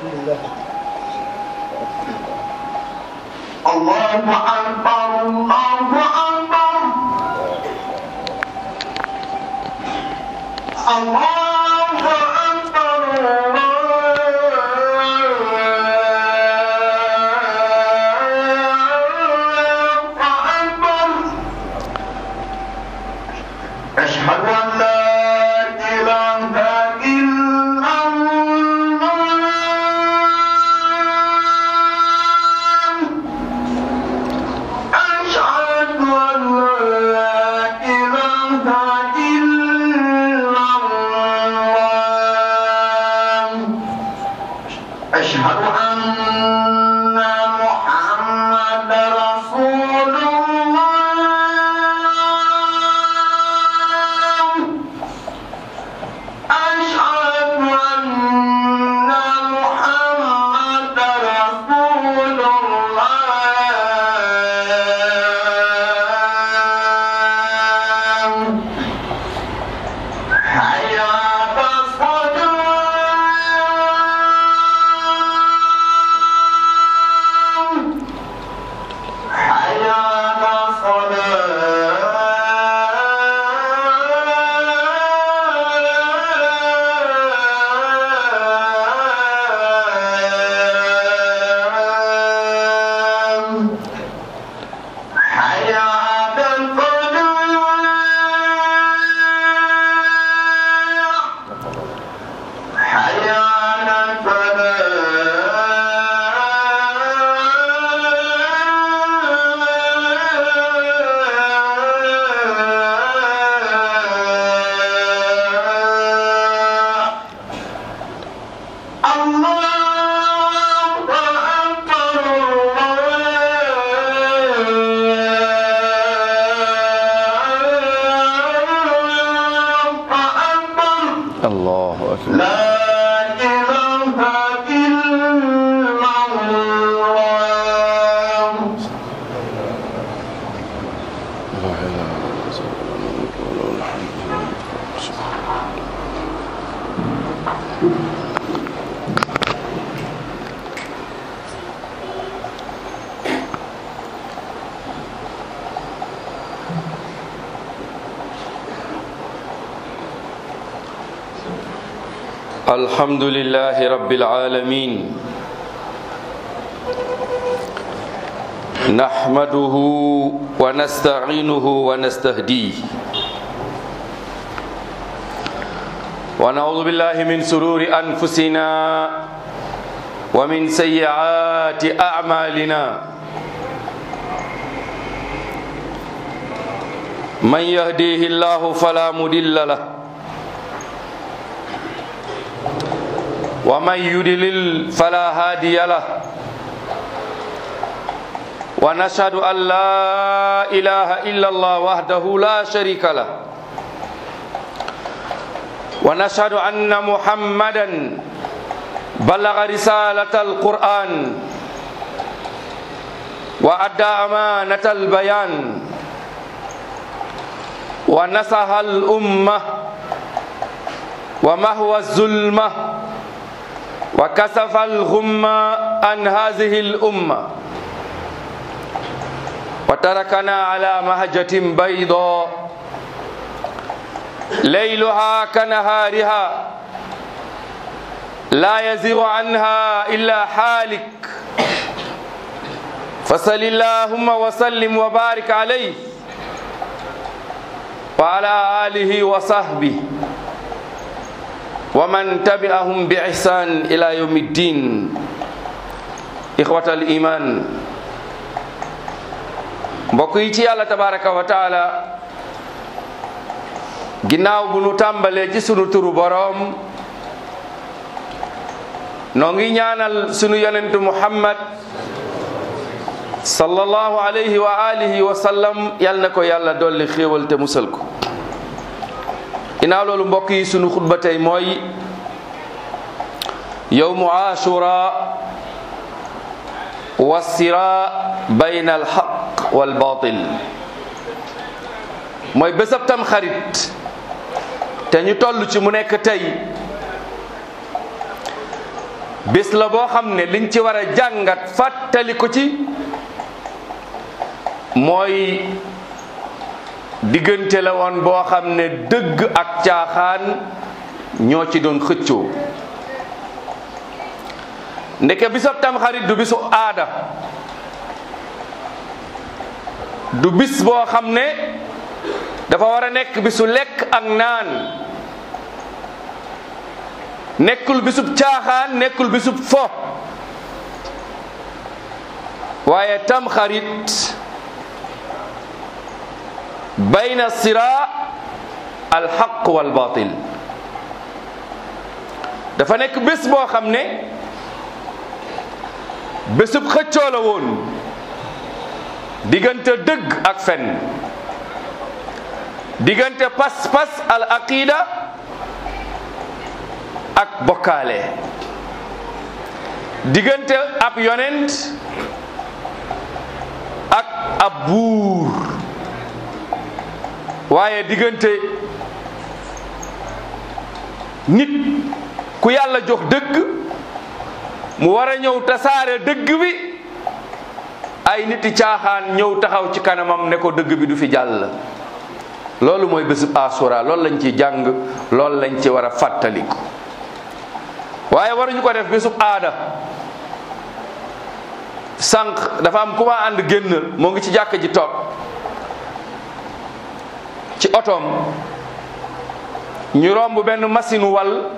الله أكبر الله أكبر الله أكبر الله أكبر أشهد أن لا إله إلا الله أشهد أن لا إله إلا الله أشهد أن محمد رسول الله أشهد أن محمد رسول الله حي على الصلاة حي على الصلاة حي على الفلاح حي على الفلاح الله أكبر الله أكبر الله أكبر لا إله إلا الله لا إله إلا الله وله الحمد الحمد لله رب العالمين نحمده ونستعينه ونستهديه ونعوذ بالله من سرور أنفسنا ومن سيئات أعمالنا من يهديه الله فلا مضل له ومن يضلل فلا هادي له ونشهد أن لا إله إلا الله وحده لا شريك له ونشهد أن محمدا بلغ رسالة القرآن وأدى أمانة البيان ونصح الأمة ومهوى الظلمة وكسف الغمة عن هذه الأمة وتركنا على مهجة بيضاء ليلها كنهارها لا يزيغ عنها إلا حالك فصل اللهم وسلم وبارك عليه وعلى آله وصحبه ومن تبعهم بإحسان إلى يوم الدين إخوة الإيمان mbokk yi ci yàlla tabaraka wa taala ginnaaw bu nu tàmbalee ci sunu turu boroom noo ngi ñaanal sunu yonentu muhammad sallallahu alayhi wa alihi wa sallam yal na ko yàlla dolli xéewal te musal ko ginnaaw loolu mbokk yi sunu xutba tey mooy yowmu ashura wasira bayna alxaq walbatil mooy bésab tam xarit te ñu toll ci mu nekk tey bés la boo xam ne liñ ci war a jàngat fàttali ko ci mooy diggante la woon boo xam ne dëgg ak caaxaan ñoo ci doon xëccoo ndeke bisab tamxarit du bisu aada du bis boo xam ne dafa war a nekk bisu lekk ak naan nekkul bisub caaxaan nekkul bisub fo waaye tamxarit bayna sira alxaq wal batil dafa nekk bés boo xam ne bésub xëccoo la woon diggante dëgg ak fen diggante pas-pas al aqida ak bokkaale diggante ab yonent ak ab buur waaye diggante nit ku yàlla jox dëgg mu war a ñëw tasaare dëgg bi ay niti caaxaan ñëw taxaw ci kanamam ne ko dëgg bi du fi jàll loolu mooy bésub asura loolu lañ ci jàng loolu lañ ci war a fàttaliku waaye waruñu ko def bésub aada sànq dafa am ku ma ànd génnal moo ngi ci jàkk ji toog ci otoom ñu romb benn machine wal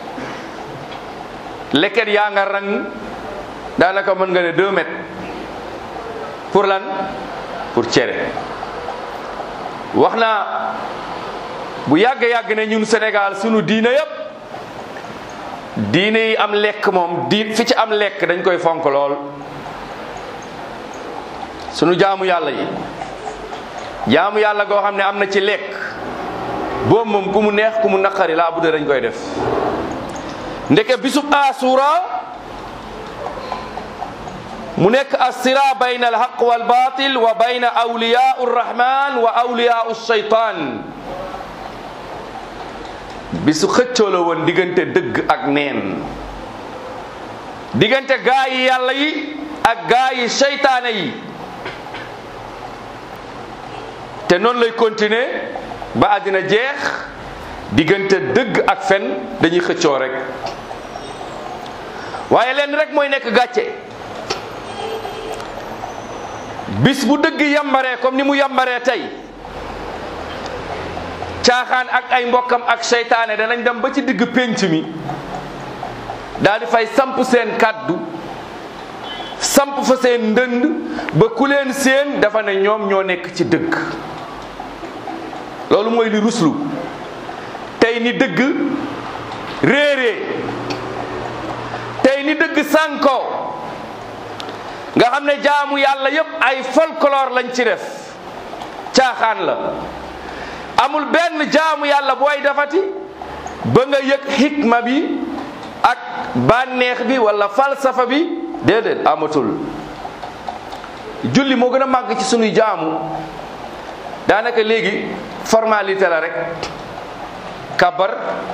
leket yaa nga rang daanaka mën nga ne deux mètres pour lan pour cere wax naa bu yàgg-yàgg ne ñun Sénégal sunu diine yépp diine yi am lekk moom di fi ci am lekk dañ koy fonk lool sunu jaamu yàlla yi jaamu yàlla goo xam ne am na ci lekk boobu moom ku mu neex ku mu naqari laa budde dañ koy def ndeke bisub asura mu nekk assira bayna alhaq wal batil wa bayna awliyau rrahman wa awliyau shaytan bisu xëccoo la woon diggante dëgg ak neen diggante gaa yi yàlla yi ak gaa yi seytaane yi te noonu lay continuer ba àddina jeex diggante dëgg ak fen dañuy xëccoo rek waaye leen rek mooy nekk gàcce bis bu dëgg yambaree comme ni mu yambaree tey caaxaan ak ay mbokkam ak seytaane danañ dem ba ci digg pénc mi daal di fay samp seen kàddu samp fa seen ndënd ba ku leen seen dafa ne ñoom ñoo nekk ci dëgg loolu mooy li ruslu tey ni dëgg réeree tey ni dëgg sànko nga xam ne jaamu yàlla yépp ay folklore lañ ci def caaxaan la amul benn jaamu yàlla booy defati ba nga yëg xikma bi ak bànneex bi wala falsafa bi déedéet amatul julli moo gën a màgg ci sunuy jaamu daanaka léegi formalité la rek kabar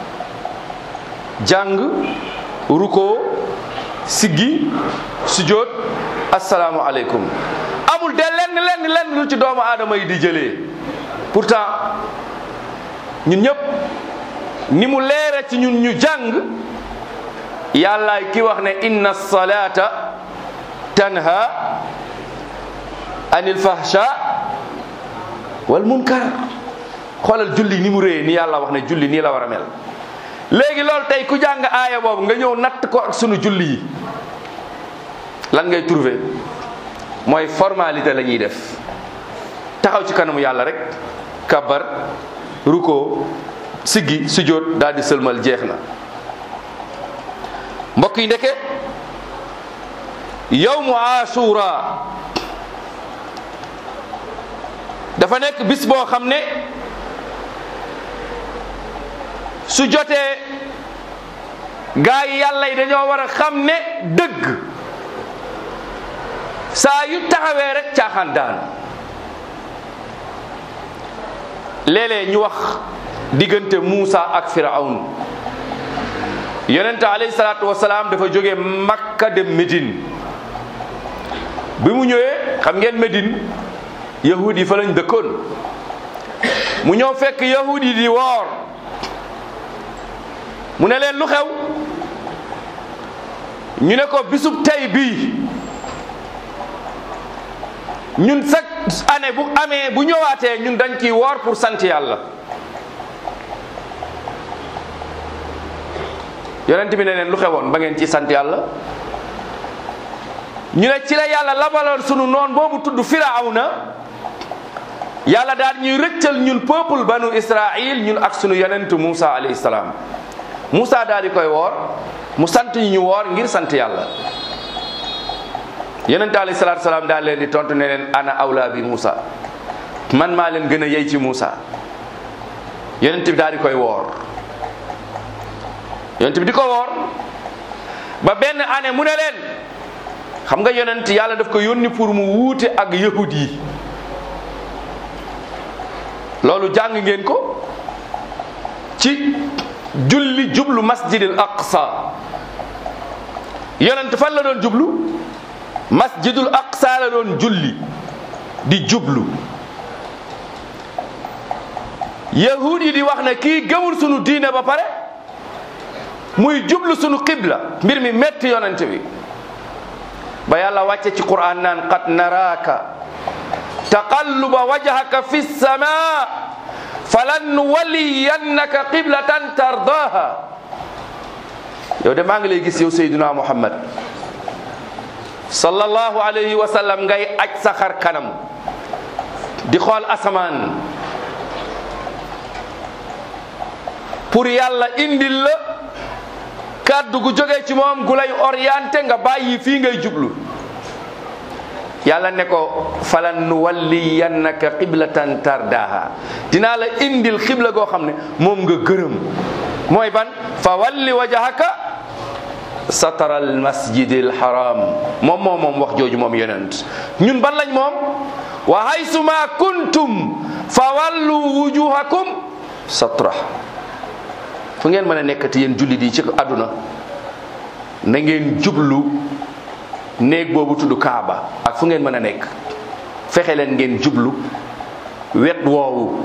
jàng ruko siggi sujjóot asalaamu aleykum amul de lenn lenn lenn lu ci doomu aadama yi di jëlee pourtant ñun ñëpp ni mu leere ci ñun ñu jàng yàllaay ki wax ne inna salata tanha anil fahsha wal munkar xoolal julli ni mu réyee ni yàlla wax ne julli nii la war a mel léegi loolu tey ku jàng aaya boobu nga ñëw natt ko ak sunu julli yi lan ngay trouver mooy formalité la ñuy def taxaw ci kanamu yàlla rek kabar ruko siggi sujjóot daal di sëlmal jeex na mbokk yi ndeke yawmu ashura dafa nekk bis boo xam ne su jotee gaa yi yàlla yi dañoo war a xam ne dëgg saa yu taxawee rek caaxaan daan léeg-léeg ñu wax diggante Muusa ak Firawn yonente alayhi salaatu wasalaam dafa jóge makka dem Médine bi mu ñëwee xam ngeen Médine yahud yi fa lañ dëkkoon mu ñëw fekk yahud yi di woor mu ne leen lu xew ñu ne ko bisub tey bii ñun chaque année bu amee bu ñëwaatee ñun dañ ciy woor pour sant yàlla yonent bi ne leen lu xewoon ba ngeen ci sant yàlla ñu ne ci la yàlla labaloon sunu noon boobu tudd firawna yàlla daal ñuy rëccal ñun peuple banu israil ñun ak sunu yonent Moussa alayhi salaam Moussa daal di koy woor mu sant ñu ñu woor ngir sant yàlla yonent alayhi salaatu salaam daal leen di tontu ne leen ana awla bi Moussa man maa leen gën a yey ci Moussa yonent bi daal di koy woor yonent bi di ko woor ba benn année mu ne leen xam nga yonent yàlla daf ko yónni pour mu wuute ak yahud yi loolu jàng ngeen ko ci julli jublu masjidil aqsa yonent fan la doon jublu masjidul aqsa la doon julli di jublu yahud yi di wax ne kii gëmul sunu diine ba pare muy jublu sunu qibla mbir mi metti yonent bi ba yàlla wàcce ci quran naan qad naraaka taqalluba wajhaka fi sama falan nuwalliyannaka qiblatan tardaha yow de maa ngi lay gis yow sayduna muhammad sallallahu alayhi wa sallam ngay aj sa xar kanam di xool asamaan pour yàlla indil la kàddu gu jógee ci moom gu lay orienté nga bàyyi fii ngay jublu yàlla ne ko falan nu walliyannaka qiblatan tardaha dinaa la indil xibla goo xam ne moom nga gërëm mooy ban fa walli wajhaka satara al masjidil haram moom moom moom wax jooju moom yonent ñun ban lañ moom wa haysuma kuntum fa wallu wujuhakum satra fu ngeen mën a nekkati yéen jullit yi ci àdduna na ngeen jublu néeg boobu tudd Kaaba ak fu ngeen mën a nekk fexe leen ngeen jublu wet woowu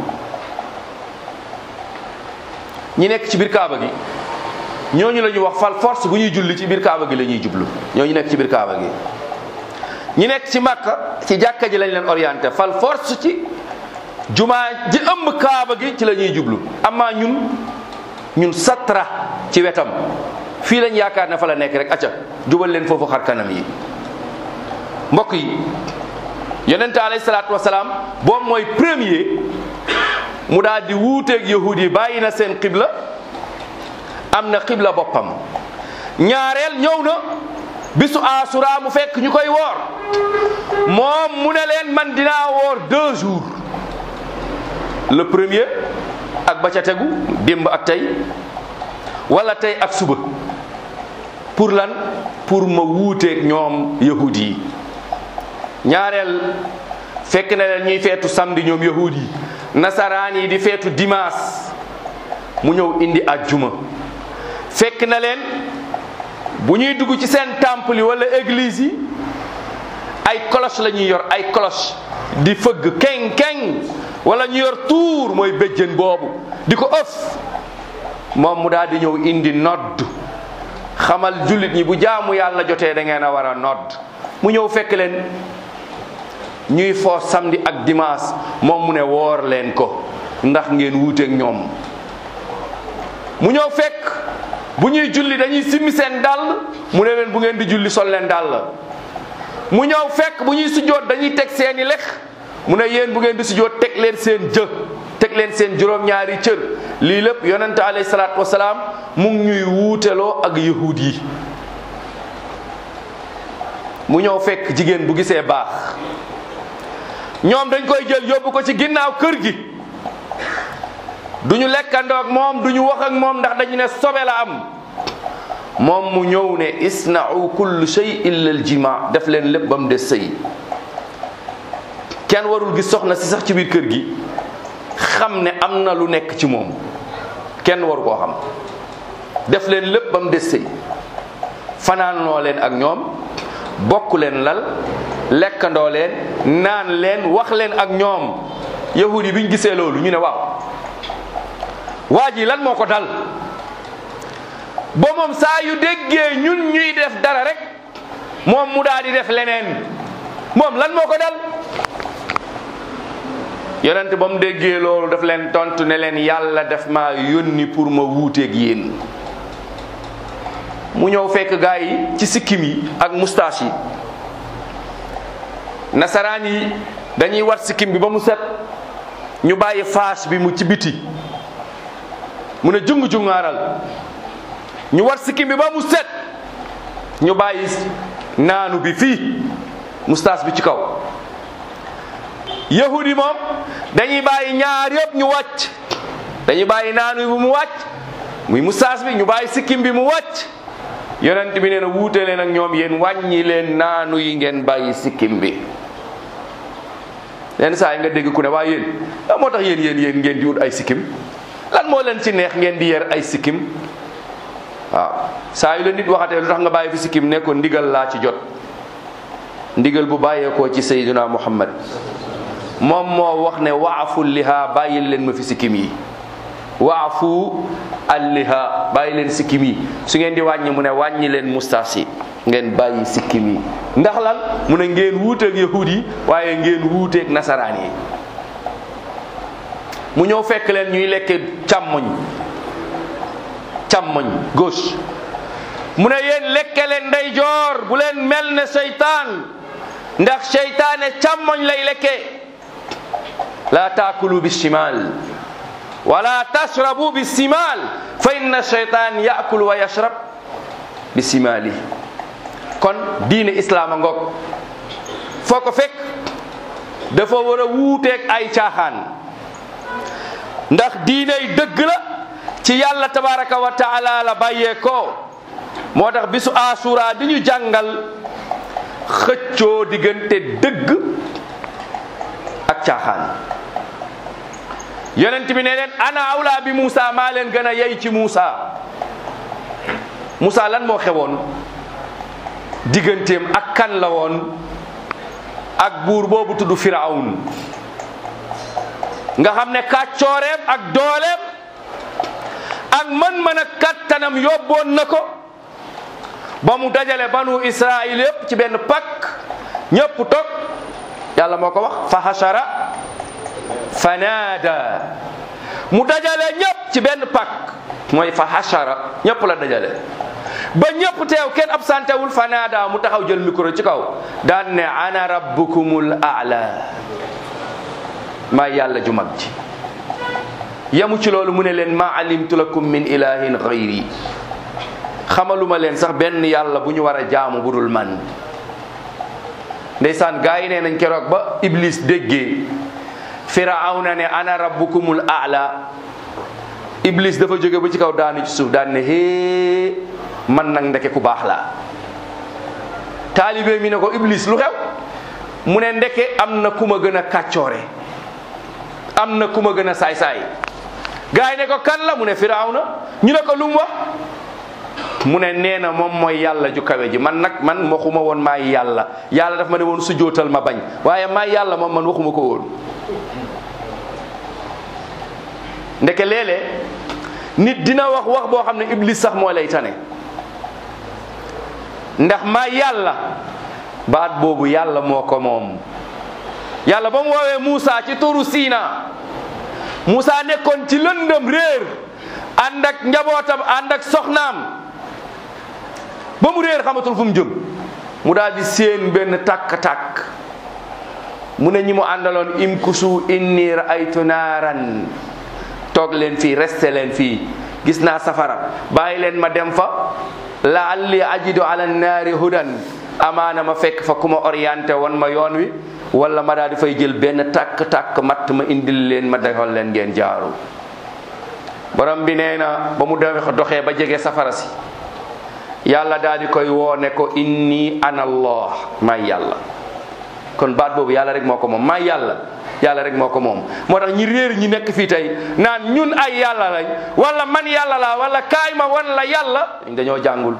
ñi nekk ci biir Kaaba gi ñooñu la ñuy wax fal force bu ñuy julli ci biir Kaaba gi la ñuy jublu ñooñu nekk ci biir Kaaba gi ñi nekk ci Makka ci jàkka ji lañ leen orienté fal force ci jumaa ji ëmb Kaaba gi ci la ñuy jublu amaa ñun ñun satra ci wetam fii lañ yaakaar ne fa la nekk rek acca jubal leen foofu xar kanam yi mbokk yi yonente alayhi salaatu wasalaam boobu mooy premier mu daal di wuuteeg yahud yi bàyyi na seen xibla am na xibla boppam ñaareel ñëw na bisu asura mu fekk ñu koy woor moom mu ne leen man dinaa woor deux jours le premier ak ba ca tegu démb ak tey wala tey ak suba pour lan pour ma wuuteeg ñoom yahud yi ñaareel fekk na leen ñuy feetu samedi ñoom yahud yi nasaraan yi di feetu dimanche mu ñëw indi ajjuma fekk na leen bu ñuy dugg ci seen temple yi wala église yi ay cloche la ñuy yor ay cloche di fëgg keng keng wala ñu yor tuur mooy béjjën boobu di ko ëf moom mu daal di ñëw indi nodd xamal jullit ñi bu jaamu yàlla jotee da ngeen a war a nodd mu ñëw fekk leen ñuy foo samedi ak dimanche moom mu ne woor leen ko ndax ngeen wuuteeg ñoom mu ñëw fekk bu ñuy julli dañuy simmi seen dàll mu ne leen bu ngeen di julli sol leen dàll mu ñëw fekk bu ñuy sujjoot dañuy teg seeni lex mu ne yéen bu ngeen di sujjoot teg leen seen jë teg leen seen juróom-ñaari cër lii lépp yonente alayhi salaatu wasalaam mu ngi ñuy wuuteloo ak yahud yi mu ñëw fekk jigéen bu gisee baax ñoom dañ koy jël yóbbu ko ci ginnaaw kër gi du ñu lekkandoo ak moom du ñu wax ak moom ndax dañu ne sobe la am moom mu ñëw ne isna'u kullu shay illa al jima def leen lépp ba mu des sëy kenn warul gis soxna si sax ci biir kër gi xam ne am na lu nekk ci moom kenn waru koo xam def leen lépp ba mu des sëy fanaanoo leen ak ñoom bokk leen lal lekkandoo leen naan leen wax leen ak ñoom yahudi bi ñu gisee loolu ñu ne waaw waa ji lan moo ko dal ba moom saa yu déggee ñun ñuy def dara rek moom mu daal di def leneen moom lan moo ko dal yonent ba mu déggee loolu daf leen tontu ne leen yàlla def ma yónni pour ma wuuteeg yéen mu ñëw fekk gaa yi ci sikkim yi ak moustache yi nasaraan yi dañuy wat sikkim bi ba mu set ñu bàyyi faas bi mu ci biti mu ne jungu jungaaral ñu wat sikkim bi ba mu set ñu bàyyi naanu bi fii moustache bi ci kaw yahudi moom dañuy bàyyi ñaar yëpp ñu wàcc dañuy bàyyi naanu bi mu wàcc muy moustache bi ñu bàyyi sikkim bi mu wàcc yonent bi nee na wuute leen ak ñoom yéen wàññi leen naanu yi ngeen bàyyi sikkim bi lenn saa yi nga dégg ku ne waaye yéen lan moo tax yéen yéen yéen ngeen di wut ay sikkim lan moo leen ci neex ngeen di yer ay sikkim waaw saa yu la nit waxatee lu tax nga bàyyi fi sikkim ne ko ndigal laa ci jot ndigal bu bàyyeekoo ci sayyiduna muhammad moom moo wax ne waafu liha bàyyi leen ma fi sikkim yi waafu alliha bàyyi leen sikkim yi su ngeen di wàññi mu ne wàññi leen mustaas yi ngeen bàyyi sikkim yi ndax lan mu ne ngeen wuuteeg yahud yi waaye ngeen wuuteeg nasaraan yi mu ñëw fekk leen ñuy lekke càmmoñ càmmoñ gauche mu ne yéen lekke leen ndeyjoor bu leen mel ne seytaan ndax seytaane càmmoñ lay lekke la taakulu bi shimal wala tashrabu bi simal fa inna shaytan yaakul wa yashrab bi simali kon diine islaam a ngoog foo ko fekk dafa war a wuuteeg ay caaxaan ndax diiney dëgg la ci yàlla tabaraka wa taala la bàyyee ko moo tax bisu asura di ñu jàngal xëccoo diggante dëgg ak caaxaan yonent bi ne leen ana awla bi Moussa maa leen gën a yey ci Moussa Moussa lan moo xewoon digganteem ak kan la woon ak buur boobu tudd Firawn nga xam ne kàccooreem ak dooleem ak mën-mën ak kattanam yóbboon na ko ba mu dajale banu Israël yépp ci benn pakk ñépp toog yàlla moo ko wax fa hashara fanaada mu dajale ñépp ci benn pakk mooy fa hashara ñépp la dajale ba ñépp teew kenn absenté wul fanaada mu taxaw jël micro ci kaw daan ne ana rabbukumul a'la maa yàlla ju mag ji yamu ci loolu mu ne leen ma alimtu lakum min ilahin ghayri xamaluma leen sax benn yàlla bu ñu war a jaamu budul man ndeysaan gaa yi nee nañ keroog ba iblis déggee firawna ne ana rabbukumul a'la iblis dafa jóge ba ci kaw daanu ci suuf daan ne hee man nag ndeke ku baax la taalibe mi ne ko iblis lu xew mu ne ndeke am na ku ma gën a kàccoore am na ku ma gën a saay-saay gaa yi ne ko kan la mu ne firawna ñu ne ko lu mu wax mu ne nee na moom mooy yàlla ju kawe ji man nag man waxuma woon maay yàlla yàlla daf ma ne woon sujootal ma bañ waaye maay yàlla moom man waxuma ko woon ndeke léeg-léeg nit dina wax wax boo xam ne iblis sax moo lay tane ndax maay yàlla baat boobu yàlla moo ko moom yàlla ba mu woowee Moussa ci turu Siina Moussa nekkoon ci lëndëm réer ànd ak njabootam ànd ak soxnaam ba mu réer xamatul fu mu jëm mu daal di séen benn tàkk-tàkk mu ne ñi mu àndaloon imkusu inni raaytu naaran toog leen fii resté leen fii gis naa safara bàyyi leen ma dem fa laalli ajidu ala naari hudan amaana ma fekk fa ku ma orienté woon ma yoon wi wala ma daal di fay jël benn tàkk-tàkk matt ma indil leen ma defal leen ngeen jaaru borom bi nee na ba mu doxee ba jege safara si yàlla daal di koy woone ko inni ana allah maay yàlla kon baat boobu yàlla rek moo ko moom maay yàlla yàlla rek moo ko moom moo tax ñi réer ñi nekk fii tey naan ñun ay yàlla lañ wala man yàlla laa wala kaay ma wan la yàlla dañoo jàngul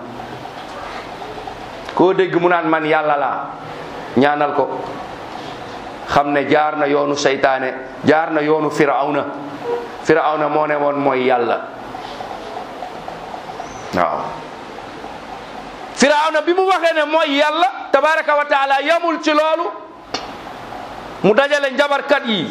koo dégg mu naan man yàlla laa ñaanal ko xam ne jaar na yoonu seytaane jaar na yoonu firawna firawna moo ne woon mooy yàlla waaw firawna bi mu waxee ne mooy yàlla tabaraka wa taala yamul ci loolu mu dajale njabarkat yi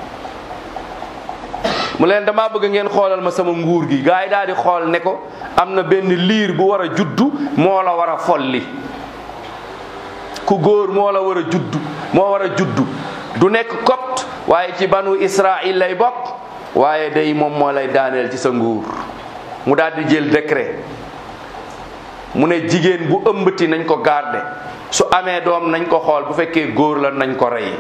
mu leen damaa bëgg ngeen xoolal ma sama nguur gi gars yi daal di xool ne ko am na benn liir bu war a juddu moo la war a folli ku góor moo la war a juddu moo war a juddu du nekk copte waaye ci banu Israël lay bokk waaye day moom moo lay daaneel ci sa nguur mu daal di jël décret mu ne jigéen bu ëmbati nañ ko garde su amee doom nañ ko xool bu fekkee góor la nañ ko rey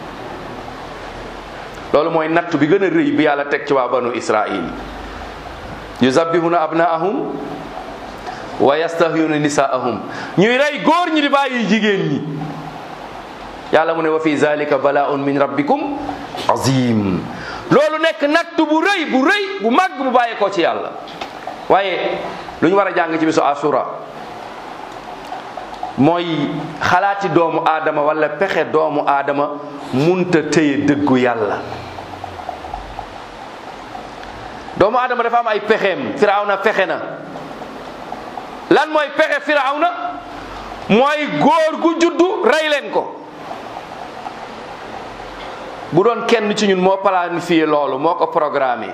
loolu mooy natt bi gën a rëy bi yàlla teg ci waa banu Israël yuzabbihuna abnaahum wa yastahyuna nisaahum ñuy rey góor ñi di bàyyi jigéen ñi yàlla mu ne wa fi zalika bala'un min rabbikum azim loolu nekk natt bu rëy bu rëy bu màgg bu bàyyee ko ci yàlla waaye lu ñu war a jàng ci bisu asura mooy xalaati doomu aadama wala pexe doomu aadama munta téye dëggu yàlla doomu aadama dafa am ay pexeem firawna pexe na lan mooy pexe firawna mooy góor gu juddu rey leen ko bu doon kenn ci ñun moo planifié loolu moo ko programmé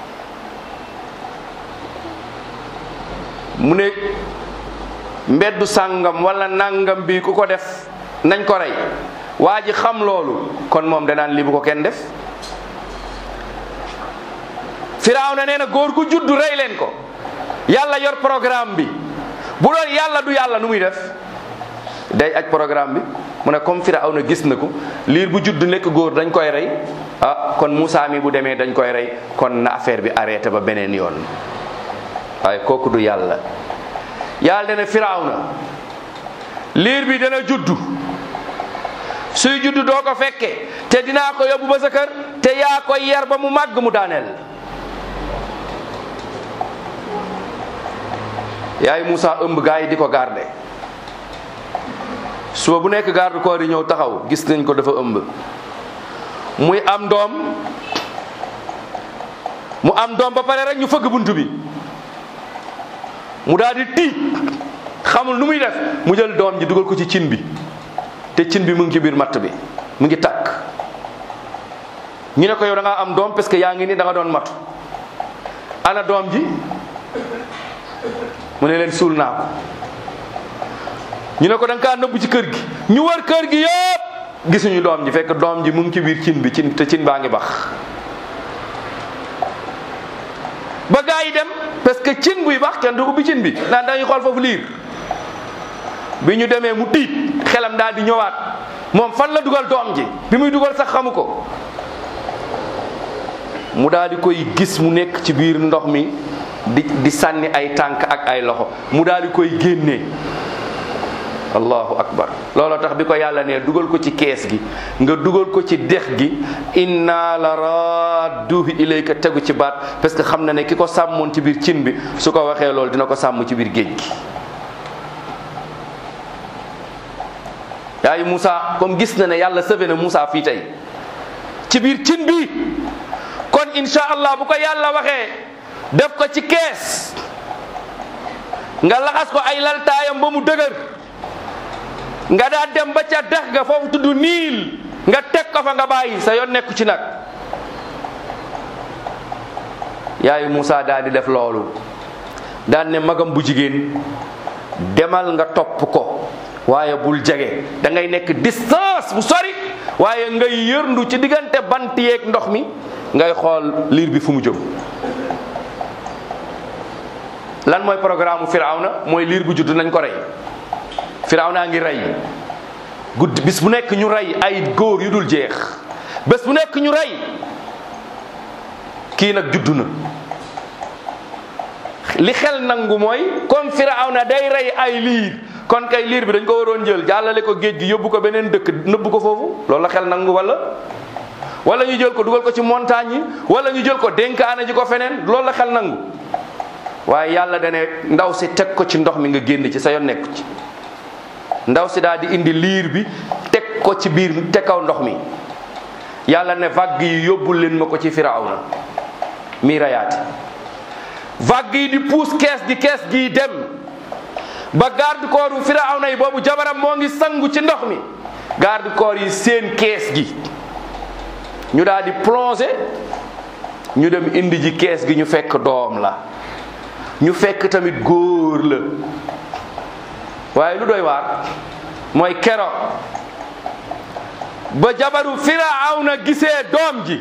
mu ne mbeddu sàngam wala nangam bi ku ko def nañ ko rey waa ji xam loolu kon moom danaan li bu ko kenn def Firawna nee na góor gu juddu rey leen ko yàlla yor programme bi bu doon yàlla du yàlla nu muy def day aj programme bi mu ne comme Firawna gis na ko liir bu judd nekk góor dañ koy rey ah kon Moussa mi bu demee dañ koy rey kon na affaire bi arrêté ba beneen yoon waaye kooku du yàlla yàlla dana Firawna liir bi dana juddu suy juddu doo ko fekke te dinaa ko yóbbu ba sa kër te yaa koy yar ba mu màgg mu daaneel yaay Moussa ëmb gaa yi di ko garde suba bu nekk garde corps yi ñëw taxaw gis nañ ko dafa ëmb muy am doom mu am doom ba pare rek ñu fëgg bunt bi mu daal di tiit xamul nu muy def mu jël doom ji dugal ko ci cin bi te cin bi mu ngi ci biir matt bi mu ngi tàkk ñu ne ko yow da ngaa am doom parce que yaa ngi ni da nga doon matu ana doom ji mu ne leen suul naa ko ñu ne ko da nga kaa nëbbu ci kër gi ñu wër kër gi yëpp gisuñu doom ji fekk doom ji mu ngi ci biir cin bi cin te cin baa ngi bax ba gaa yi dem parce que cin buy bax kenn du ubbi cin bi naan dañuy xool foofu liir bi ñu demee mu tiit xelam daal di ñëwaat moom fan la dugal doom ji bi muy dugal sax xamu ko mu daal di koy gis mu nekk ci biir ndox mi di di sànni ay tànk ak ay loxo mu daal di koy génnee allahu akbar looloo tax bi ko yàlla ne dugal ko ci kees gi nga dugal ko ci dex gi inna la radduhu ilayka tegu ci baat parce que xam na ne ki ko sàmmoon ci biir cin bi su ko waxee loolu dina ko sàmm ci biir géej gi yaayu Moussa comme gis na ne yàlla sëfe na Moussa fii tey ci biir cin bi kon insha allah bu ko yàlla waxee def ko ci kees nga laxas ko ay laltaayam ba mu dëgër nga daa dem ba ca dex ga foofu tudd niil nga teg ko fa nga bàyyi sa yoon nekku ci nag yaayu Moussa daal di def loolu daan ne magam bu jigéen demal nga topp ko waaye bul jege da ngay nekk distance bu sori waaye ngay yërndu ci diggante bant yeeg ndox mi ngay xool liir bi fu mu jëm lan mooy programme Firawna mooy liir bu judd nañ ko rey Firawna ngi rey guddi bis bu nekk ñu rey ay góor yu dul jeex bés bu nekk ñu rey kii nag juddu na li xel nangu mooy comme Firawna day rey ay liir kon kay liir bi dañ ko waroon jël jàllale ko géej gi yóbbu ko beneen dëkk nëbbu ko foofu loolu la xel nangu wala wala ñu jël ko dugal ko ci montagne yi wala ñu jël ko dénkaane ji ko feneen loolu la xel nangu waaye yàlla dane ndaw si teg ko ci ndox mi nga génn ci sa yoon nekku ci ndaw si daal di indi liir bi teg ko ci biir te kaw ndox mi yàlla ne vague yi yóbbul leen ma ko ci firawna mi rayaati vague yi di puus kees gi kees gi dem ba garde corps bu firawna yi boobu jabaram moo ngi sangu ci ndox mi garde corps yi seen kees gi ñu daal di plongé ñu dem indi ji kees gi ñu fekk doom la ñu fekk tamit góor la waaye lu doy waar mooy kero ba jabaru firawna gisee doom ji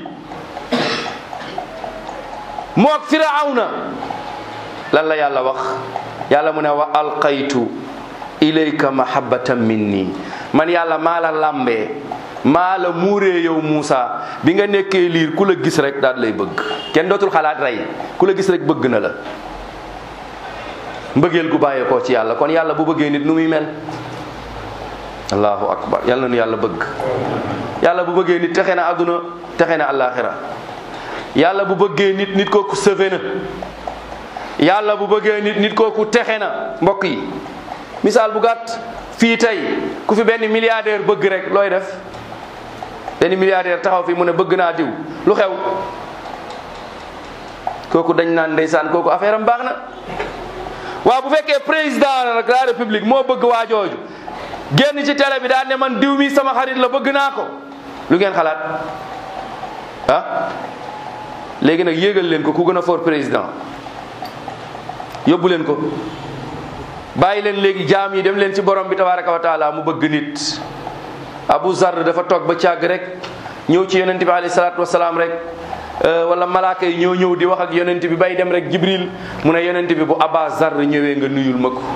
moog firawna lan la yàlla wax yàlla mu ne wa alqaytu ilayka mahabbatan minni man yàlla maa la lambee maa la muuree yow Muusa bi nga nekkee liir ku la gis rek daal lay bëgg kenn dootul xalaat rey ku la gis rek bëgg na la mbëggeel gu bàyyeekoo ci yàlla kon yàlla bu bëggee nit nu muy mel allahu akbar yàlla na nu yàlla bëgg yàlla bu bëggee nit texe na àdduna texe na àllaaxira yàlla bu bëggee nit nit kooku sëfe na yàlla bu bëggee nit nit kooku texe na mbokk yi misaal bu gàtt fii tey ku fi benn milliardaire bëgg rek looy def benn milliardaire taxaw fi mu ne bëgg naa diw lu xew kooku dañ naan ndeysaan kooku affaire am baax na waaw bu fekkee président de la république moo bëgg waa jooju génn ci télé bi daan ne man diw mi sama xarit la bëgg naa ko lu ngeen xalaat ah léegi nag yéegal leen ko ku gën a fort président yóbbu leen ko bàyyi leen léegi jaam yi dem leen ci borom bi tabaraka wa taala mu bëgg nit Abu Zar dafa toog ba càgg rek ñëw ci yonent bi alayhi salaatu wasalaam rek wala malaaka yi ñoo ñëw di wax ak yonent bi bay dem rek Jibril mu ne yonent bi bu Aba Zar ñëwee nga nuyul ma ko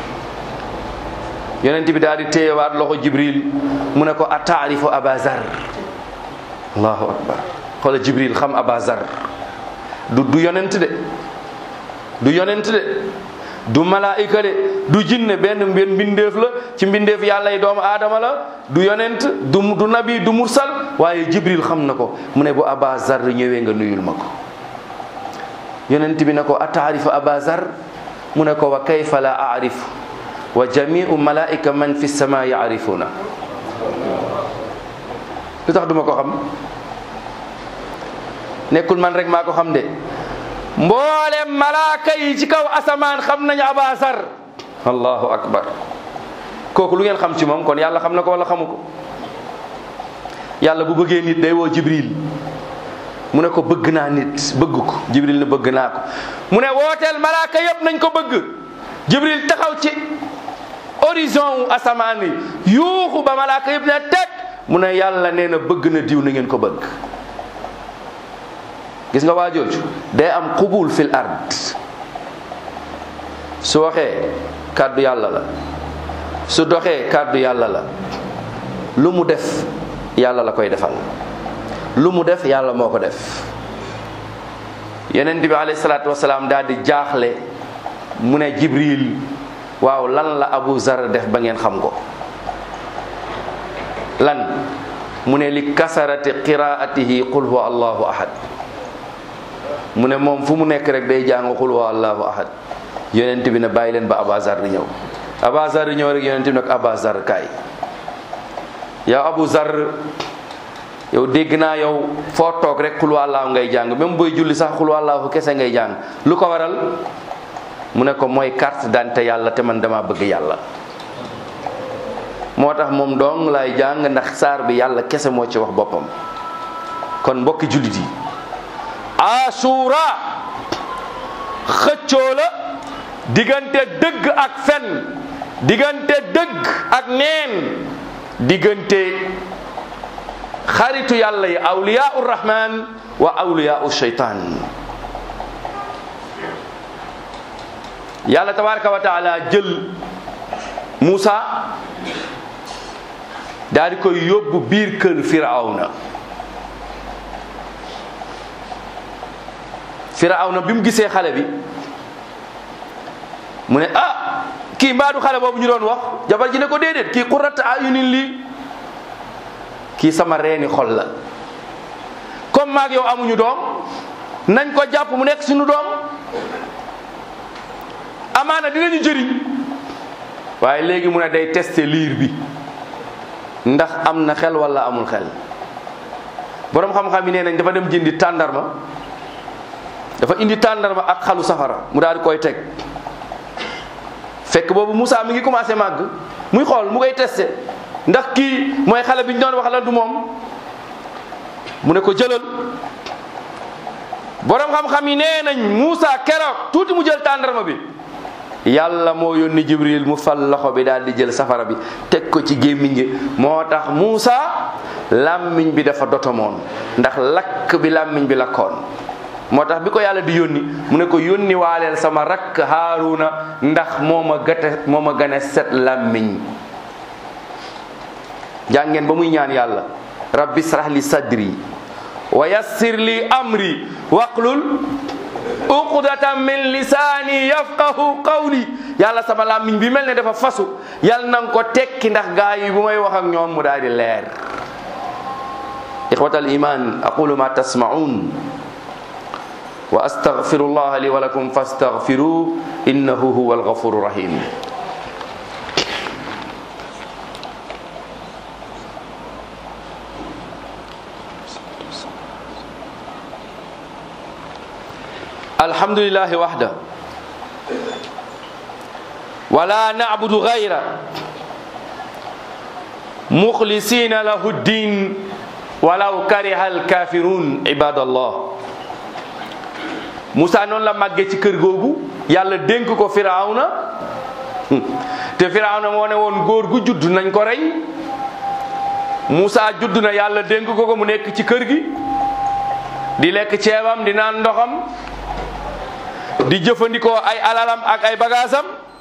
yonent bi daal di téyewaat loxo Jibril mu ne ko a taarifu Aba Zar allahu akbar xoola Jibril xam Aba Zar du du yonent de du yonent de du malaayika de du jinne benn benn mbindeef la ci mbindeef yàlla yi doomu aadama la du yonent du du nabi du mursal waaye jibril xam na ko mu ne bu aba zar ñëwee nga nuyul ma ko yonent bi ne ko ataarifu aba zar mu ne ko wa kayfa la aarifu wa jamiu malaika man fi sama yaarifuna lu tax duma ko xam nekkul man rek maa ko xam de mboolem malaaka yi ci kaw asamaan xam nañu abasar allahu akbar kooku lu ngeen xam ci moom kon yàlla xam na ko wala xamu ko yàlla bu bëggee nit day woo jibril mu ne ko bëgg naa nit bëgg ko jibril ne bëgg naa ko mu ne wooteel malaaka yëpp nañ ko bëgg jibril taxaw ci horizon wu asamaan yi yuuxu ba malaaka yëpp ne teg mu ne yàlla nee na bëgg na diw na ngeen ko bëgg gis nga waa jooju day am qubul fil ard su waxee kàddu yàlla la su doxee kàddu yàlla la lu mu def yàlla la koy defal lu mu def yàlla moo ko def yeneen bi alayhi salaatu wasalaam daal di jaaxle mu ne jibril waaw lan la abu zar def ba ngeen xam ko lan mu ne li kasarati qiraatihi qul huwa allahu ahad mu ne moom fu mu nekk rek day jàng qul huwa allahu ahad yonent bi ne bàyyi leen ba abazar di ñëw abazar di ñëw rek yonent bi nag abazar kaay yow abu zar yow dégg naa yow foo toog rek qul huwa allahu ngay jàng même booy julli sax qul huwa allahu kese ngay jàng lu ko waral mu ne ko mooy carte d'identité yàlla te man dama bëgg yàlla moo tax moom dong lay jàng ndax saar bi yàlla kese moo ci wax boppam kon mbokki jullit yi asura xëccoo la diggante dëgg ak fen diggante dëgg ak neen diggante xaritu yàlla yi awliyaau rahman wa awliyaau shaytan yàlla tabaraka wa taala jël Muusa daal di koy yóbbu biir kër firawna firawna bi mu gisee xale bi mu ne ah kii mbaadu xale boobu ñu doon wax jabar ji ne ko déedéet kii qurrat ayunin lii kii sama reeni xol la comme maag yow amuñu doom nañ ko jàpp mu nekk suñu doom amaana dinañu jëriñ waaye léegi mu ne day tester liir bi ndax am na xel wala amul xel boroom xam-xam yi nee nañ dafa dem jëndi tàndarma dafa indi tàndarma ak xalu safara mu daal di koy teg fekk boobu Moussa mi ngi commencé màgg muy xool mu koy testé ndax kii mooy xale bi ñu doon wax la du moom mu ne ko jëlal boroom xam-xam yi nee nañ Moussa keroog tuuti mu jël tàndarma bi yàlla moo yónni Jibril mu fal loxo bi daal di jël safara bi teg ko ci gémmiñ gi moo tax Moussa làmmiñ bi dafa dotomoon ndax lakk bi làmmiñ bi lakkoon moo tax bi ko yàlla di yónni mu ne ko yónni waaleel sama rakk Haaruna ndax moo ma gate moo ma gën a set làmmiñ jàngeen ba muy ñaan yàlla rabbi israh li sadri wa yassir li amri waqlul uqdatan min lisaani yafqahu qawli yàlla sama làmmiñ bi mel ne dafa fasu yàlla na nga ko tekki ndax gaa yi bu may wax ak ñoom mu daal di leer ixwatal iman aqulu ma tasmaun wa astaghfirullah li wa lakum fastaghfiruh innahu huwa alghafuru rahim alhamdulillahi wahda wala na'budu ghayra mukhlisina lahu ddin walaw kariha alkafirun ibadallah Moussa noonu la màggee ci kër googu yàlla dénk ko Firawna te Firawna moo ne woon góor gu judd nañ ko rey Moussa judd na yàlla dénk ko ko mu nekk ci kër gi di lekk ceebam di naan ndoxam di jëfandikoo ay alalam ak ay bagaasam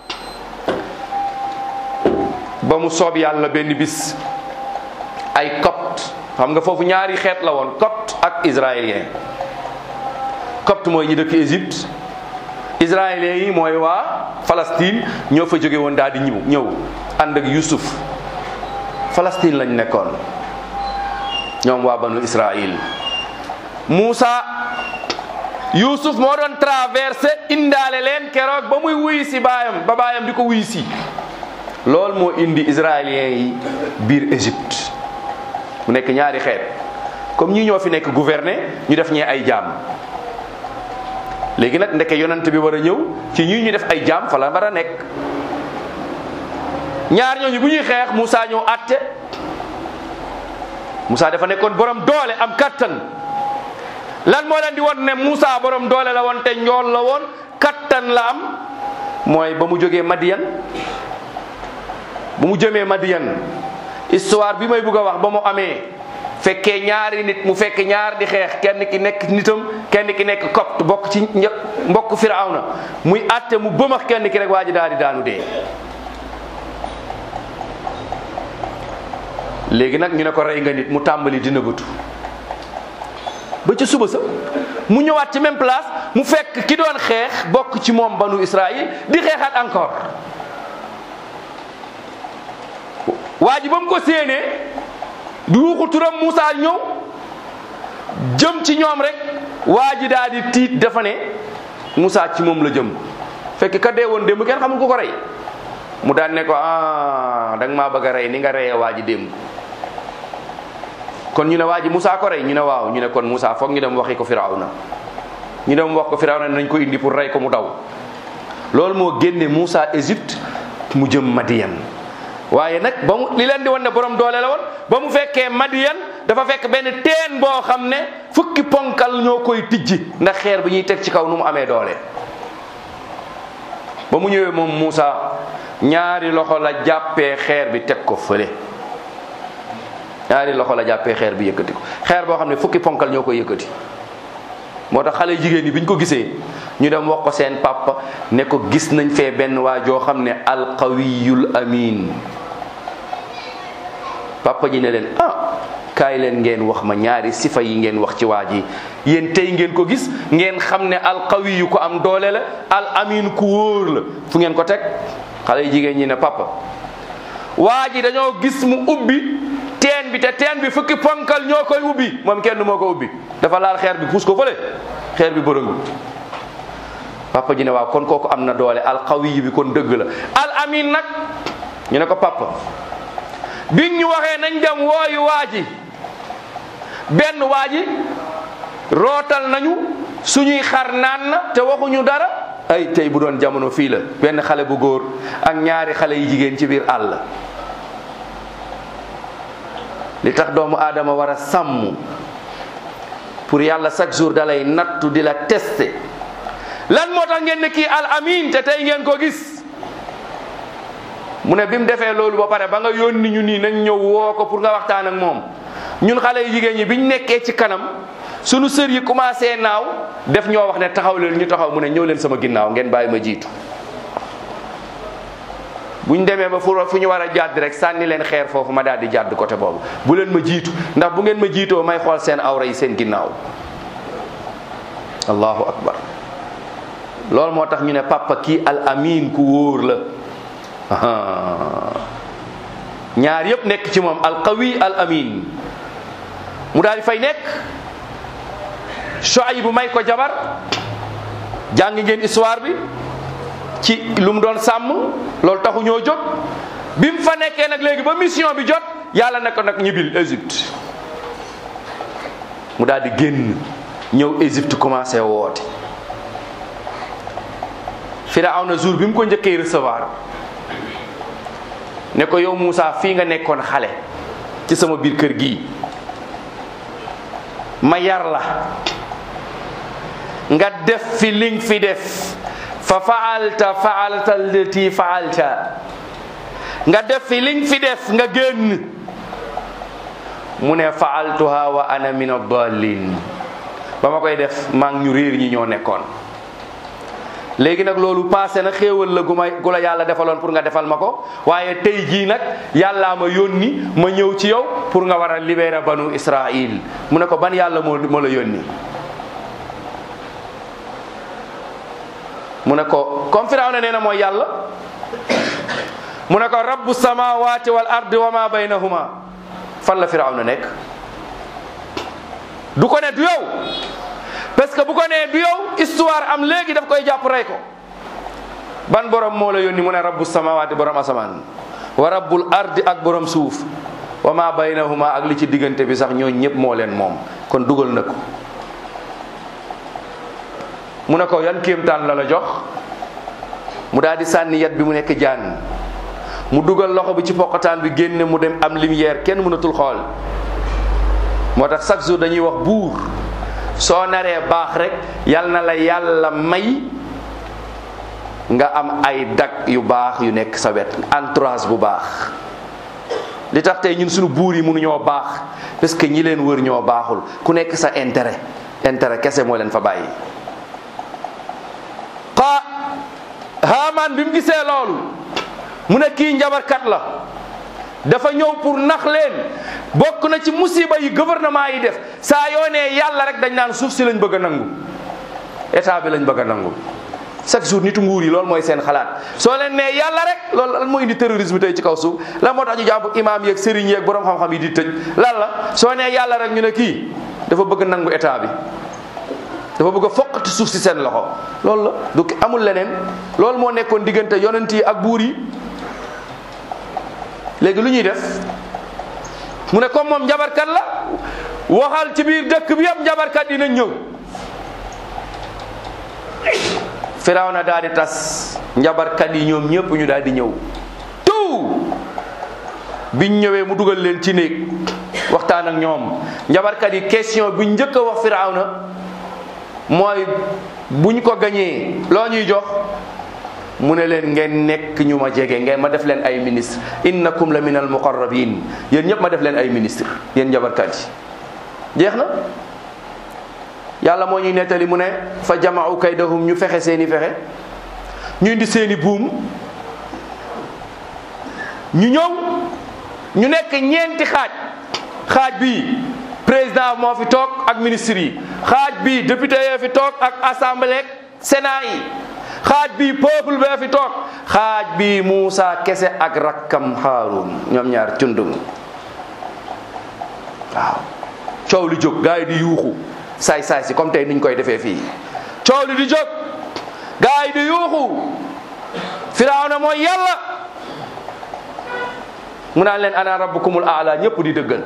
ba mu soob yàlla benn bis ay copte xam nga foofu ñaari xeet la woon copte ak israélien copte mooy ñi dëkk Égypte israéliens yi mooy waa Palestine ñoo fa jóge woon daal di ñëw ñëw ànd ak Youssouf Palestine lañ nekkoon ñoom waa banu Israël Moussa Youssouf moo doon traversé indaale leen keroog ba muy wuy si baayam ba baayam di ko wuy si loolu moo indi israéliens yi biir Égypte mu nekk ñaari xeet comme ñi ñoo fi nekk gouverner ñu def ñee ay jaam léegi nag ndeke yonent bi war a ñëw ci ñii ñu def ay jaam fa la war a nekk ñaar ñooñu bu ñuy xeex Moussa ñëw àtte Moussa dafa nekkoon borom doole am kattan lan moo leen di won ne Moussa borom doole la woon te njool la woon kattan la am mooy ba mu jógee Madiyan bu mu jëmee Madiyan histoire bi may bëgg a wax ba mu amee fekkee ñaari nit mu fekk ñaar di xeex kenn ki nekk nitam kenn ki nekk copte bokk ci mbokk Firawna muy àtte mu bëmax kenn ki rek waa ji daal di daanu dee léegi nag ñu ne ko rey nga nit mu tàmbali dina bëtu ba ca suba sa mu ñëwaat ci même place mu fekk ki doon xeex bokk ci moom banu Israël di xeexaat encore waa ji ba mu ko séenee du yuuxu turam Moussa ñëw jëm ci ñoom rek waa ji daal di tiit dafa ne Moussa ci moom la jëm fekk ka dee woon démb kenn xamul ku ko rey mu daan ne ko ah da nga maa bëgg a rey ni nga reyee waa ji démb kon ñu ne waa ji Moussa ko rey ñu ne waaw ñu ne kon Moussa foog ñu dem waxi ko Firawna ñu dem wax ko Firawna nañ ko indi pour rey ko mu daw loolu moo génne Moussa Égypte mu jëm Madiyan waaye nag ba mu li leen di wan ne borom doole la woon ba mu fekkee Madiyan dafa fekk benn teen boo xam ne fukki ponkal ñoo koy tijji ndax xeer bi ñuy teg ci kaw nu mu amee doole. ba mu ñëwee moom Moussa ñaari loxo la jàppee xeer bi teg ko fële ñaari loxo la jàppee xeer bi yëkkati ko xeer boo xam ne fukki ponkal ñoo koy yëkkati. moo tax xale jigéen ñi bi ñu ko gisee ñu dem wax ko seen papa ne ko gis nañ fee benn waa joo xam ne alqawiyul amin papa ji ne leen ah kaay leen ngeen wax ma ñaari sifa yi ngeen wax ci waa ji yéen tey ngeen ko gis ngeen xam ne alqawiyu ko am doole la al amin ku wóor la fu ngeen ko teg xale jigéen ñi ne papa waa ji dañoo gis mu ubbi teen bi te teen bi fukki ponkal ñoo koy ubbi moom kenn moo ko ubbi dafa laal xeer bi puus ko fële xeer bi bërëngu papa ji ne waaw kon kooku am na doole alqawi bi kon dëgg la al amin nag ñu ne ko papa bi ñu waxee nañ dem wooyu waa ji benn waa ji rootal nañu suñuy xar naan na te waxuñu dara ay tey bu doon jamono fii la benn xale bu góor ak ñaari xale yu jigéen ci biir àll li tax doomu aadama war a sàmm pour yàlla chaque jour dalay nattu di la tester lan moo tax ngeen ne kii al amin te tey ngeen ko gis mu ne bi mu defee loolu ba pare ba nga yónni ñu nii nañ ñëw woo ko pour nga waxtaan ak moom ñun xale yu jigéen ñi biñ nekkee ci kanam sunu sër yi commencé naaw def ñoo wax ne taxaw leen ñu taxaw mu ne ñëw leen sama ginnaaw ngeen bàyyi ma jiitu buñ demee ba fu fu ñu war a jàdd rek sànni leen xeer foofu ma daal di jàdd côté boobu bu leen ma jiitu ndax bu ngeen ma jiitoo may xool seen awra yi seen ginnaaw allahu akbar loolu moo tax ñu ne papa kii al amin ku wóor la ñaar yëpp nekk ci moom al qawi al amin mu daal di fay nekk Shuayb bu may ko jabar jàng ngeen histoire bi ci lu mu doon sàmm loolu taxu ñoo jóg bi mu fa nekkee nag léegi ba mission bi jot yàlla ne ko nag ñibbil Égypte mu daal di génn ñëw Égypte commencé woote Firawna jour bi mu ko njëkkee recevoir ne ko yow Moussa fii nga nekkoon xale ci sama biir kër gii ma yar la nga def fi li nga fi def fa faalta faalta allati faalta nga def fi li nga fi def nga génn mu ne faaltuha wa ana min ad-dallin ba ma koy def maa ngi ñu réer ñi ñoo nekkoon léegi nag loolu passé na xéewal la gu ma gu la yàlla defaloon pour nga defal ma ko waaye tey jii nag yàllaa ma yónni ma ñëw ci yow pour nga war a libérer banu Israil mu ne ko ban yàlla moo moo la yónni mu ne ko comme Firawna nee na mooy yàlla mu ne ko rabbu samawati wal ardi wa ma baynahuma fan la Firawna nekk du ko ne du yow parce que bu ko nee du yow histoire am léegi daf koy jàpp rey ko ban borom moo la yónni mu ne rabbu samawati borom asamaan wa rabbul ardi ak borom suuf wa ma baynahuma ak li ci diggante bi sax ñoo ñëpp moo leen moom kon dugal na ko mu ne ko yan kéemtaan la la jox mu daal di sànni yat bi mu nekk jaan mu dugal loxo bi ci poqataan bi génne mu dem am lumière kenn mënatul xool moo tax chaque jour dañuy wax buur soo naree baax rek yal na la yàlla may nga am ay dag yu baax yu nekk sa wet entourage bu baax li tax tey ñun suñu buur yi mënuñoo baax parce que ñi leen wër ñoo baaxul ku nekk sa intérêt intérêt kese moo leen fa bàyyi xa Haamaan bi mu gisee loolu mu ne kii njabarkat la dafa ñëw pour nax leen bokk na ci musiba yi gouvernement yi def saa yoo nee yàlla rek dañ naan suuf si lañ bëgg a nangu état bi lañ bëgg a nangu chaque jour nitu nguur yi loolu mooy seen xalaat soo leen nee yàlla rek loolu lan moo indi terrorisme tey ci kaw suuf lan moo tax ñu jàpp imaam yeeg sëriñ yeeg borom xam-xam yi di tëj lan la soo nee yàlla rek ñu ne kii dafa bëgg nangu état bi dafa bëgg a foqati suuf si seen loxo loolu la du amul leneen loolu moo nekkoon diggante yonent yi ak buur yi léegi lu ñuy def mu ne comme moom njabarkat la waxal ci biir dëkk bi yëpp njabarkat dinañ ñëw Firawna daal di tas njabarkat yi ñoom ñëpp ñu daal di ñëw tout biñ ñëwee mu dugal leen ci néeg waxtaan ak ñoom njabarkat yi question bi njëkk a wax Firawna mooy buñ ko gañee loo ñuy jox mu ne leen ngeen nekk ñu ma jege ngeen ma def leen ay ministre innakum la min al muqarrabin yéen ñëpp ma def leen ay ministre yéen njabarkat yi jeex na yàlla moo ñuy nettali mu ne fa jamaau kaydahum ñu fexe seeni fexe ñu indi seeni buum ñu ñëw ñu nekk ñeenti xaaj xaaj bii président moo fi toog ak ministre yi xaaj bii député yoo fi toog ak assemblée sénat yi xaaj bii peuple bee fi toog xaaj bii Muusa kese ak rakkam Haarun ñoom ñaar cundum waaw coow li jóg gars yi di yuuxu saay saay si comme tey niñ koy defee fii coow li di jóg gars yi di yuuxu firawna mooy yàlla mu naan leen ana rabbukumul aala ñëpp di dëggal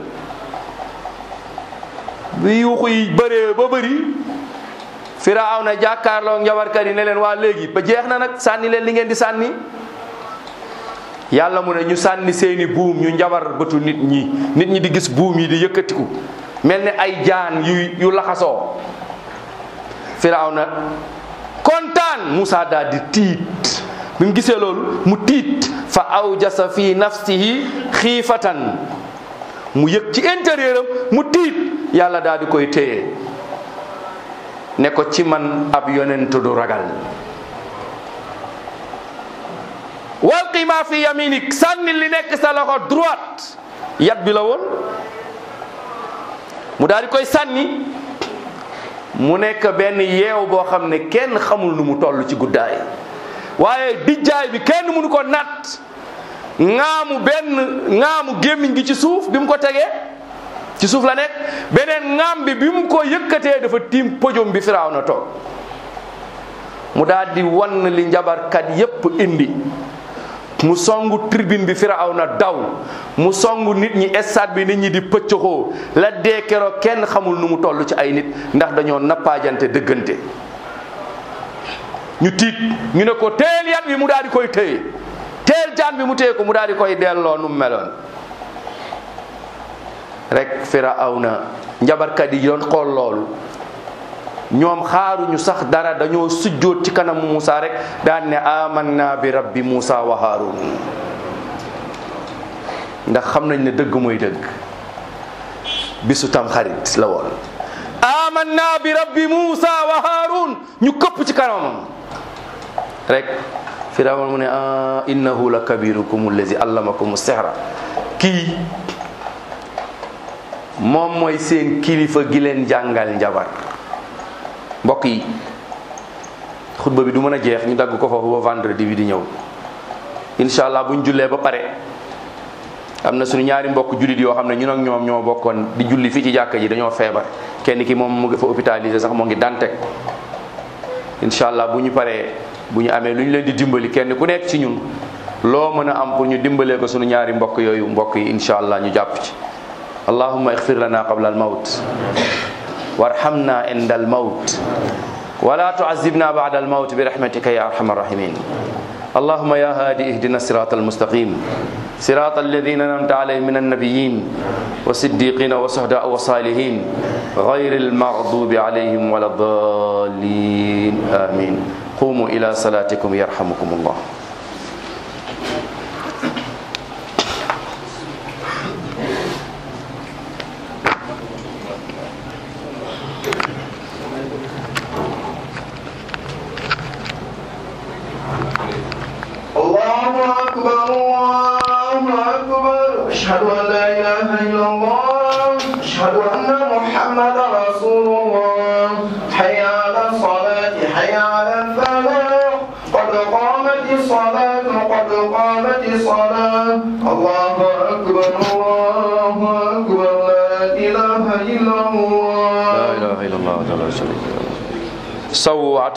bi yuuxu yi bëree ba bëri firawna jàkkaarloo njabarkat yi ne leen waa léegi ba jeex na nag sànni leen li ngeen di sànni yàlla mu ne ñu sànni seeni buum ñu njabar bëtu nit ñi nit ñi di gis buum yi di yëkkatiku mel ni ay jaan yu yu laxasoo firawna kontaan Moussa daal di tiit bi mu gisee loolu mu tiit fa awjasa fi nafsihi xiifatan mu yëg ci intérieur am mu tiit yàlla daal di koy téye ne ko ci man ab yonent du ragal walqi ma fi yaminik sànni li nekk sa loxo droite yat bi la woon mu daal di koy sànni mu nekk benn yeew boo xam ne kenn xamul nu mu toll ci guddaay waaye dijjaay bi kenn mënu ko natt ŋaamu benn ŋaamu gémmiñ gi ci suuf bi mu ko tegee ci suuf la nekk beneen ŋaam bi bi mu ko yëkkatee dafa tiim pojom bi firaaw na toog mu daal di wan li njabarkat yépp indi mu songu tribune bi firaaw na daw mu songu nit ñi stade bi nit ñi di pëccëxoo la dee keroog kenn xamul nu mu toll ci ay nit ndax dañoo nappaajante dëggante ñu tiit ñu ne ko teel yat bi mu daal di koy téye teel jaan bi mu téye ko mu daal di koy delloo nu mu meloon rek firawna njabarkat yi doon xool loolu ñoom xaaruñu sax dara dañoo sujjóot ci kanam Muusa rek daan ne amanna bi rabbi Muusa wa Haarun ndax xam nañ ne dëgg mooy dëgg bisu tam xarit la woon amanna bi rabbi Muusa wa Haarun ñu këpp ci kanamam rek firawna mu ne a innahu la kabirukum allazi allamakum sihra kii moom mooy seen kilifa gi leen jàngal njabar mbokk yi xutba bi du mën a jeex ñu dagg ko foofu ba vendredi bi di ñëw incha allah buñ jullee ba pare am na suñu ñaari mbokk jullit yoo xam ne ñun ak ñoom ñoo bokkoon di julli fii ci jàkka ji dañoo feebar kenn ki moom mu ngi fa hôpitalisé sax moo ngi dante incha allah bu ñu paree bu ñu amee lu ñu leen di dimbali kenn ku nekk ci ñun loo mën a am pour ñu dimbalee ko suñu ñaari mbokk yooyu mbokk yi incha allah ñu jàpp ci allahumma ixfir lana qabla al mawt warhamna inda al mawt ولا تعذبنا بعد الموت برحمتك يا ارحم الراحمين اللهم يا هادي اهدنا الصراط المستقيم صراط الذين انعمت عليهم من النبيين والصديقين والشهداء والصالحين غير المغضوب عليهم ولا الضالين امين قوموا الى صلاتكم يرحمكم الله الله أكبر الله أكبر أشهد أن لا إله إلا الله أشهد أن محمدا رسول الله حي على الصلاة حي على الفلاح قد قامت الصلاة قد قامت الصلاة الله أكبر الله أكبر لا إله إلا الله لا اله الا الله وحده لا شريك له سووا